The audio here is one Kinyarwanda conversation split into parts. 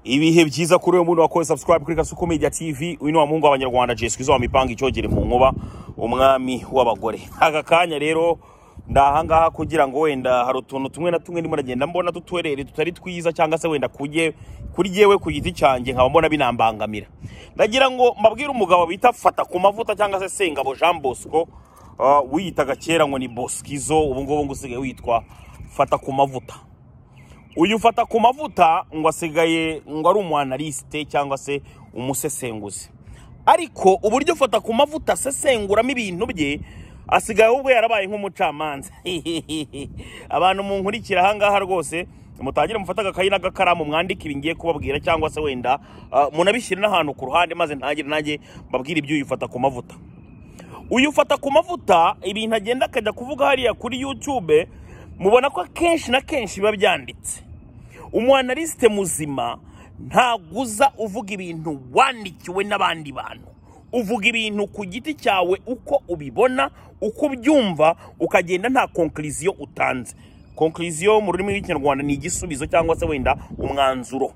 ibihe byiza kuri uyu muntu wakoze subscribe kuri kasuku media tv uyu ni wa muhungu w'abanyarwanda jesu izo mipanga icyogere mu nkuba umwami w'abagore aka kanya rero ndahangaha kugira ngo wenda hari utuntu tumwe na tumwe ndimo nagenda mbona tutwerere tutari twiza cyangwa se wenda kujye kuri yewe ku giti cyanjye nkaba mbona binambangamira ndagira ngo mbabwire umugabo bita fata ku mavuta cyangwa se sengabo jean bosco uh, wiyitaga kera ngo ni boskizo ubu ngubu ngo usigaye witwa fata ku mavuta uyu fata ku mavuta ngo asigaye ngo ari umwanarisite cyangwa se umusesenguzi ariko uburyo fata ku mavuta asesenguramo ibintu bye asigaye ubwo yarabaye nk'umucamanza abantu munkurikira ahangaha rwose mutangire mufate agakayi n'agakaramu mwandike ibi ngiye kubabwira cyangwa se wenda ah, munabishyire n'ahantu ku ruhande maze ntangire nanjye mbabwire ibyo uyifata ku mavuta uyifata ku mavuta ibintu agenda akajya kuvuga hariya kuri yutube mubona ko akenshi na kenshi biba byanditse umwanarisite muzima ntaguza uvuga ibintu wandikiwe n'abandi bantu uvuga ibintu ku giti cyawe uko ubibona uko ubyumva ukagenda nta konkiriziyo utanze konkiriziyo mu rurimi rw'ikinyarwanda ni igisubizo cyangwa se wenda umwanzuro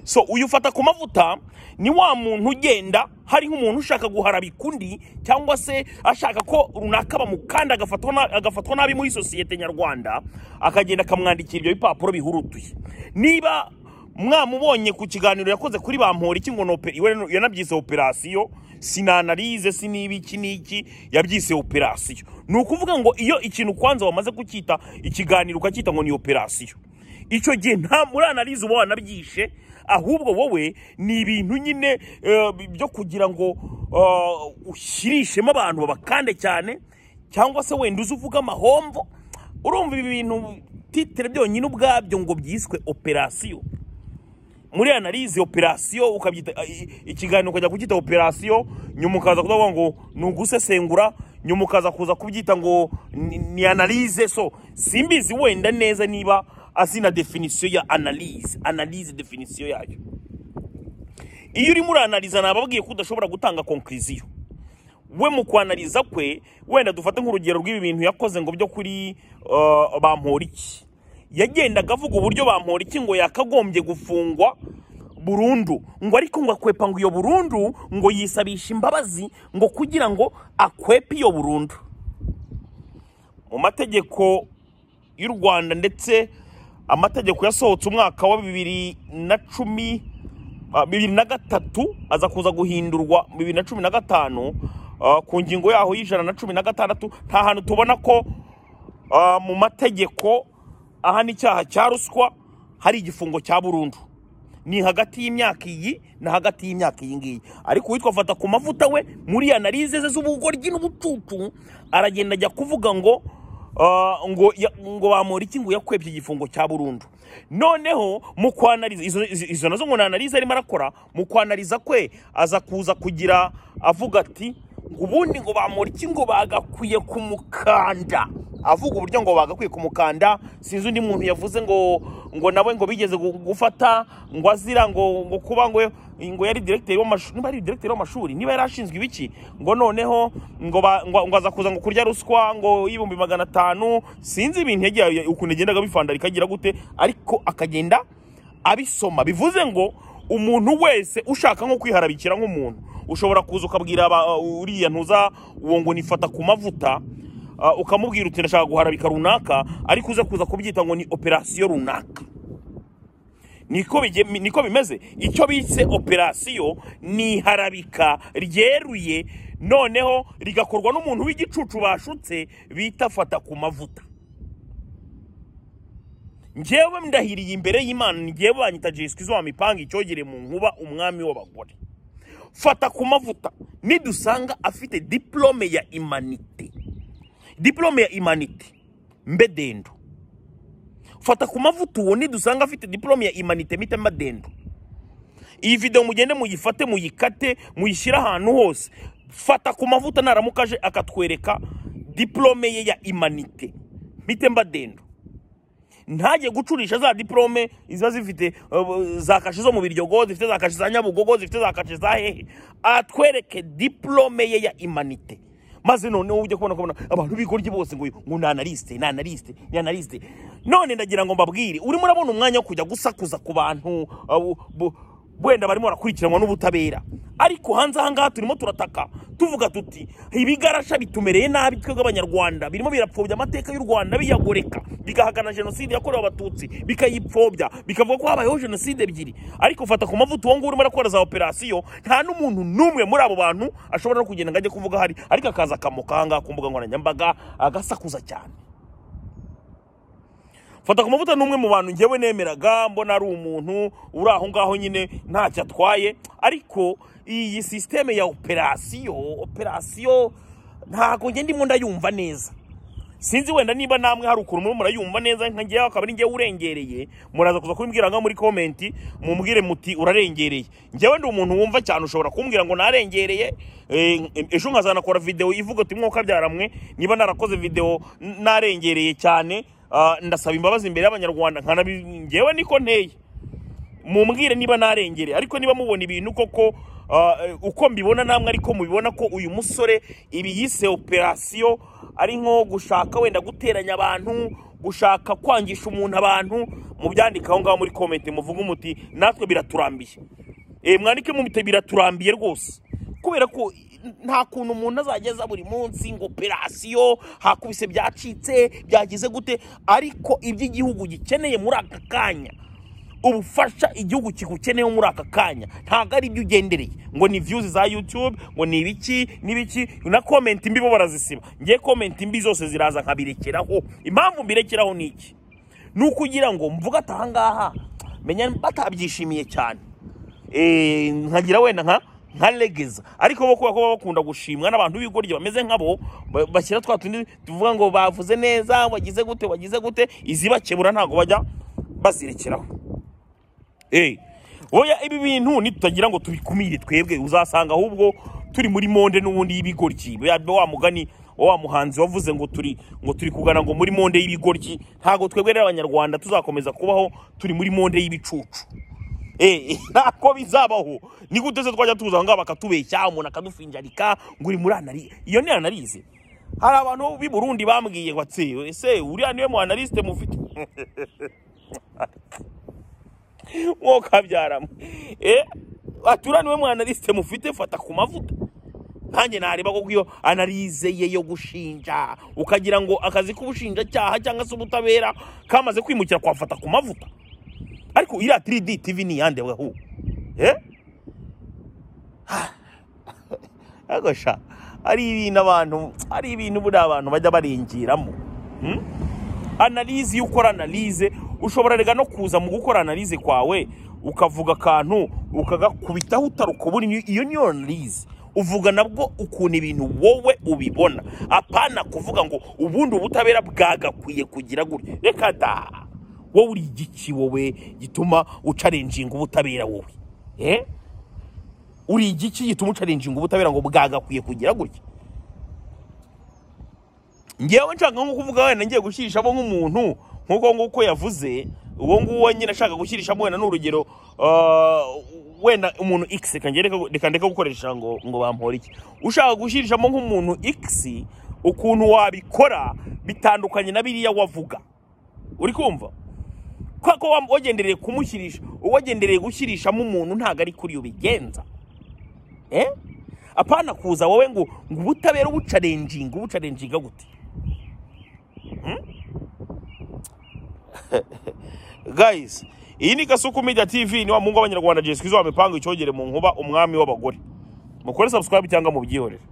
so uyifata ku mavuta ni wa muntu ugenda hari nk'umuntu ushaka guharabika undi cyangwa se ashaka ko runaka bamukanda agafatwa na- agafatwa nabi muri sosiyete nyarwanda akagenda akamwandikira ibyo bipapuro bihurutuye niba mwamubonye ku kiganiro yakoze kuri bamporiki ngo ni ope- iwe no- yanabyise operasiyo sinanarize siniba iki n'iki yabyise operasiyo ni ukuvuga ngo iyo ikintu kwanza wamaze kucyita ikiganiro ukacyita ngo ni operasiyo icyo gihe nta muri analize uba wanabyishe ahubwo wowe ni ibintu nyine eh, byo kugira ngo eh, ushyirishemo abantu babakande cyane cyangwa se wenda uze uvuge amahomvo urumva ibi bintu titire byonyine ubwabyo ngo byiswe operasiyo muri analize operasiyo ukabyita i- ikiganiro ukajya kucyita operasiyo nyuma ukaza kuvuga ngo ni ugusesengura nyuma ukaza kuza kubyita ngo ni- ni analize so simbizi wenda neza niba azina definisiyo ya analize analize definisiyo yayo iyo urimo uranaliza nababwiye ko udashobora gutanga konkiriziyo we mu kwanaliza kwe wenda dufate nk'urugero rw'ibi bintu yakoze ngo byo kuri uh, bamporiki yagendaga avuga uburyo bamporiki ngo yakagombye gufungwa burundu ngo ariko ngo akwepa ngo iyo burundu ngo yisabisha imbabazi ngo kugira ngo akwepe iyo burundu mu mategeko y'u rwanda ndetse amategeko yasohotse umwaka wa bibiri na cumi ah, bibiri na gatatu aza kuza guhindurwa bibiri na cumi na gatanu ah, ku ngingo yaho y'ijana na cumi na gatandatu nta hantu tubona ko ah, mu mategeko ahana icyaha cya ruswa hari igifungo cya burundu ni hagati y'imyaka iyi na hagati y'imyaka iyi ngiyi ariko uwitwa afata ku mavuta we muri analize ze z'ubugoryi n'ubucucu aragenda ajya kuvuga ngo ah, ngo ya- ngo bamura iki ngo yakwebye igifungo cya burundu noneho mu kwanariza izo- izo izo nazo ngo ni analize arimo arakora mu kwanariza kwe aza kuza kugira avuga ati ngo ubundi ngo bamura iki ngo bagakwiye kumukanda avuga uburyo ngo bagakwiye kumukanda sinzi undi muntu yavuze ngo ngo nawe ngo bigeze gu- gufata ngo azira ngo ngo kuba ngo ngo yari directeur w'amashuri niba ari directeur w'amashuri niba yari ashinzwe ibiki ngo noneho ngo ba- ngo ngo aza kuza ngo kurya ruswa ngo y'ibihumbi magana atanu sinzi ibintu yagiye ya- ukuntu yagendaga bifandarika agira gute ariko akagenda abisoma bivuze ngo umuntu wese ushaka nko kwiharabikira nk'umuntu ushobora kuza ukabwira aba- uriya ntuza uwo ngo nifata ku mavuta ah, ukamubwira uti ndashaka guharabika runaka ariko uze kuza kubyita ngo ni operasiyo runaka niko bige- niko bimeze icyo bitse operasiyo ni iharabika ryeruye noneho rigakorwa n'umuntu w'igicucu bashutse bita fata ku mavuta njyewe ndahiriye imbere y'imana njyewe banyita jesu izo mipanga icyogere mu nkuba umwami w'abagore fata ku mavuta nidusanga afite diplome ya imanite diplome ya imanite mbe dendo fata ku mavuta uwo nidusanga afite diplome ya imanite mite madendo iyi video mugende muyifate muyikate muyishyire ahantu hose fata ku mavuta naramuka aje akatwereka diplome ye ya imanite mite mbadendo ntajye gucurisha za diplome ziba zifite uh, za kashe zo mu biryogo zifite za kashe za nyabugogo zifite za kashe za hehe atwereke diplome ye ya imanite maze noneho ujya kubona kubona abantu b'igoryi bose ngo uyu ngo ni analiste ni analiste ni analiste none ndagira ngo mbabwire urimo urabona umwanya wo kujya gusakuza ku bantu abo- bo- wenda barimo barakurikiranwa n'ubutabera ariko hanze ahangaha turimo turataka tuvuga tuti ibigarasha bitumereye nabi twebwe abanyarwanda birimo birapfobya amateka y'u rwanda biyagoreka bigahakana jenoside yakorewe abatutsi bikayipfobya bikavuga ko habayeho jenoside ebyiri ariko fata ku mavuta uwo nguwo urimo arakora za operasiyo nta n'umuntu n'umwe muri abo bantu ashobora no kugenda ngo ajye kuvuga ahari ariko akaza akamoka ahangaha ku mbuga nkoranyambaga agasakuza cyane fata ku mavuta ni umwe mu bantu ngewe nemeraga mbona ari umuntu uri aho ngaho nyine ntacyo atwaye ariko iyi sisiteme ya operasiyo operasiyo ntabwo ngenda ndimo ndayumva neza sinzi wenda niba namwe hari ukuntu murimo murayumva neza nka ngewe akaba ari ngewe urengereye muraza kuza kubimbwira nka muri komenti mumubwire muti urarengereye ngewe ndi umuntu wumva cyane ushobora kumbwira ngo narengereye eh, ejo nkazanakora videwo ivuga uti mwuka byaramwe niba narakoze videwo n- narengereye cyane ah, ndasaba imbabazi imbere y'abanyarwanda nkanabi ngewe niko nteye mumbwire niba narengere ariko niba mubona ibintu koko ah, eh, uko mbibona namwe ariko mubibona ko uyu musore ibi yise operasiyo ari nko gushaka wenda guteranya abantu gushaka kwangisha umuntu abantu mubyandika aho ngaho muri komenti muvuge umuti natwe biraturambiye e, mwandike mubite biraturambiye rwose kubera ko nta kuntu umuntu azageza buri munsi ngo operasiyo hakubise byacitse byagize gute ariko ibyo igihugu gikeneye muri aka kanya ubufasha igihugu kigukeneyeho muri aka kanya ntabwo ari ibyo ugendereye ngo ni views za youtube ngo ni ibiki n'ibiki na comment mbi bo barazisiba ngiye comment mbi zose ziraza nkabirekeraho impamvu mbirekeraho ni iki ni ukugira ngo mvuge ati ahangaha menya batabyishimiye cyane Eh, nkagira wenda nka nka legeza ariko bo kubera ko baba bakunda gushimwa n'abantu b'ibigoryi bameze nk'abo ba- bashyira twa tundi tuvuga ngo bavuze neza wagize gute wagize gute izibakebura ntabwo bajya bazirekeraho Eh, oya ibi bintu nitutagira ngo tubikumire twebwe uzasanga ahubwo turi muri monde n'ubundi y'ibigoryi Ba- ba- wa mugani wa muhanzi wavuze ngo turi ngo turi kugana ngo muri monde y'ibigoryi ntabwo twebwe rero abanyarwanda tuzakomeza kubaho turi muri monde y'ibicucu Eh, ntako bizabaho ni gute se twajya tuza ngaho bakatubeshya umuntu akadufinjarika ngo uri muri anari iyo ni analize hari abantu b'i Burundi bambwiye ngo atse ese uriya niwe mu analyste mufite mwoka byaramu eh atura niwe mu analyste mufite fata ku mavuta nkanjye nareba ko iyo analize ye yo gushinja ukagira ngo akazi k'ubushinjacyaha cyangwa se ubutabera kamaze kwimukira kwafata ku mavuta ariko iriya 3D TV ni iyande weho eh ariko sha ari ibintu abantu ari ibintu buriya abantu bajya barengeramo Hmm? analize iyo ukora analize ushobora rega no kuza mu gukora analize kwawe ukavuga akantu ukagakubitaho utarukubura iyo niyo analize uvuga nabwo ukuntu ibintu wowe ubibona apana kuvuga ngo ubundi ubutabera bwagakwiye kugira gutya reka da wowe uri igiki wowe gituma ucarenjinga ubutabera wowe eh uri igiki gituma ucarenjinga ubutabera ngo bwagakwiye kugira gutya ngewe nshaka nko kuvuga wenda ngiye gushirisha abo nk'umuntu nk'uko nguko yavuze uwo nguwo nyine ashaka gushyirishamo wenda ni urugero ah, wenda umuntu x reka nge- reka- reka ndeke gukoresha ngo ngo bampore iki ushaka gushyirishamo nk'umuntu x ukuntu wabikora bitandukanye na biriya wavuga uri kumva kwa ko wa- wagendereye kumushyirisha uwagendereye gushyirishamo umuntu ntabwo ari kuri ubigenza eh apana kuza wowe ngo ngo ubutabera ubucarenjinga ubucarenjinga gute guys iyi ni gasuku media tv ni wa mungu w'abanyarwanda jesus kizo wamepanga icyogere mu nkuba umwami w'abagore mukore subscribe cyangwa mubyihorere